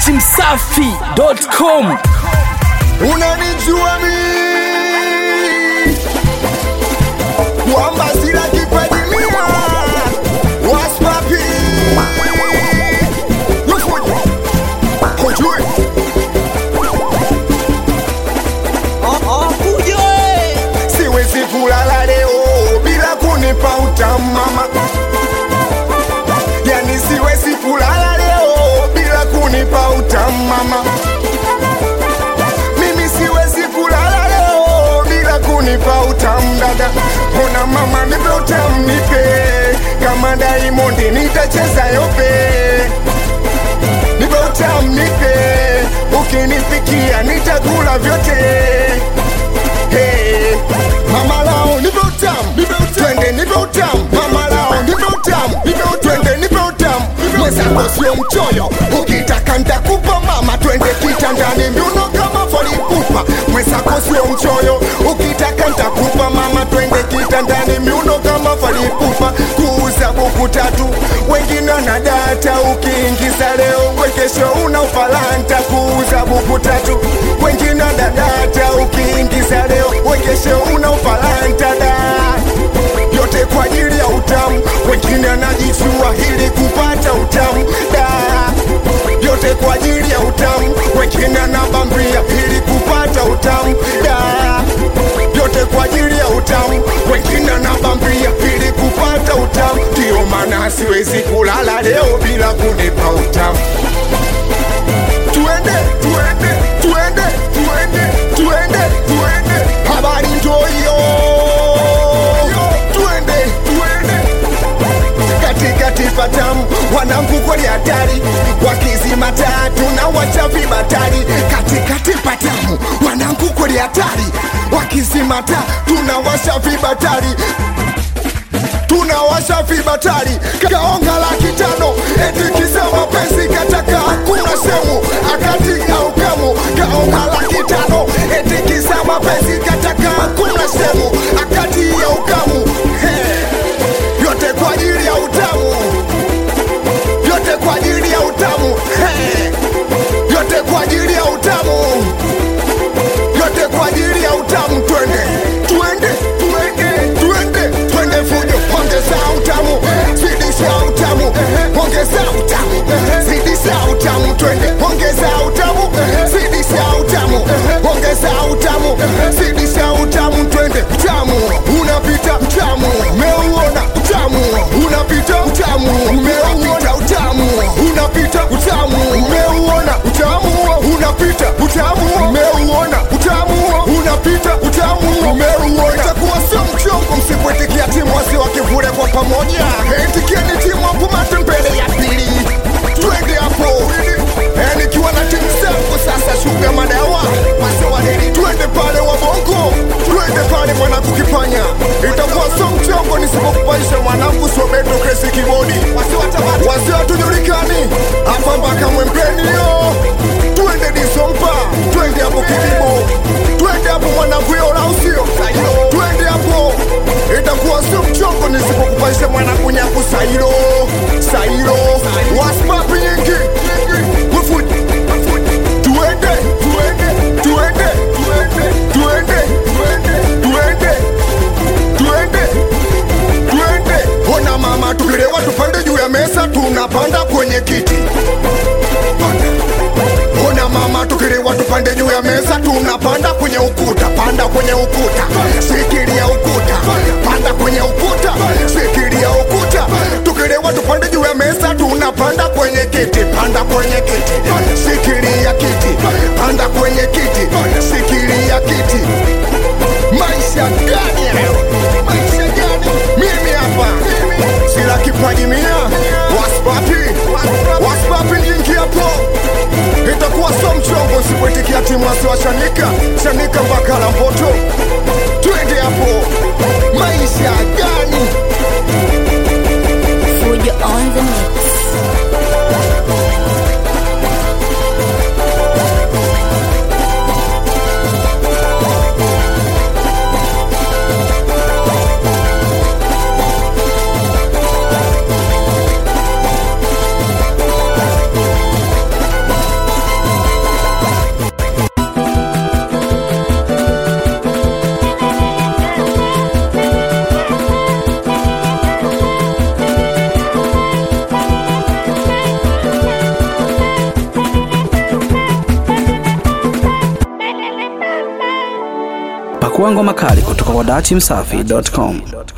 dachimsafi.com unanijua mi kwamba sila kipadimia waspapi Yufuji. hujui siwezi kulala leo bila kunipa utamu mama yani siwezi kulala leo bila kunipa utamu mama mimi siwezi kulala leo bila kunipa utamu dada ona mama nipe utamu nipe kama Diamond nitacheza yope nipe utamu nipe ukinipikia nitakula vyote hey. mama lao nipe utamu twende nipe utamu mama lao nipe utamu twende nipe utamu mwenzako sio mchoyo ukitaka ntakupa mama twende kitandani miuno kama folipupa mwenzako sio mchoyo ukitaka ntakupa mama twende kitandani miuno kama folipupa kuuza buku tatu wengine na data ukiingiza leo wekesho una ufalanta kuuza buku tatu wengine na data ukiingiza leo wekesho una ufalanta da yote kwa ajili ya utamu, wengine anajijua ili kupata utamu da, yote kwa ajili ya utamu, wengine anabambia ili kupata utamu da, yote kwa ajili ya utamu, wengine anabambia ili kupata utamu. Ndio maana siwezi kulala leo bila kunipa utamu. Tuende, tuende, tuende, tuende, tuende, tuende, habari ndio hiyo. Tuende, tuende katikati patamu, wanangu kweli hatari, wakizima taa tunawacha vibatari. Katikati patamu, wanangu kweli hatari, wakizima taa tunawasha vibatari tunawasha vibatari kaonga laki tano eti kisema penzi kataka hakuna semu akati au kamu kaonga laki tano eti kisema penzi kataka hakuna semu akati ya ukamu hey. yote kwa ajili ya utamu yote kwa ajili ya utamu hey. yote kwa ajili ya utamu yote kwa ajili ya utamu twende twende twende twende twende fujo ongeza utamu zidisha utamu ongeza utamu zidisha utamu twende ongeza utamu zidisha utamu ongeza utamu zidisha utamu twende utamu unapita utamu umeuona utamu unapita utamu umeuona utamu unapita utamu umeuona utamu unapita utamu umeuona utamu unapita utamu umeuona itakuwa sio mchongo msipoitikia timu wasi wakivule kwa pamoja itikieni timu hapo mate mbele ya pili twende hapo Eh, nikiwa na timu zangu sasa shuga madawa wase wadeni twende pale wabongo twende pale mwanangu kipanya itakuwa sio mchongo nisipokupaisha mwanangu sobeto kresi kibodi wasi watujulikani hapa mpaka mwembeni yo twende disompa twende hapo kidibo twende hapo mwanangu yo lausio twende hapo itakuwa sio mchongo nisipokupaisha mwanangu nyaku sairo sairo waspapi nyingi Wifuji. tuende tuende tuende tuende tuende tuende tuende tuende ona mama tukilewa tupande juu ya mesa tunapanda kwenye kiti ona mama tukilewa tupande juu ya mesa tunapanda kwenye ukuta panda kwenye ukuta shikilia ukuta panda kwenye ukuta shikilia ukuta tukilewa tupande juu ya mesa tunapanda kwenye kiti panda kwenye kiti shikilia kiti panda kwenye kiti shikilia kiti maisha gani hayo maisha gani mimi hapa sila kipaji mia waspapi waspapi nyingi hapo itakuwa so mchongo sipoitikia timu wasiwa shanika shanika mpaka la mpoto twende hapo maisha gani Fujo on the mix. Pakua ngoma kali kutoka kwa dachimsafi.com.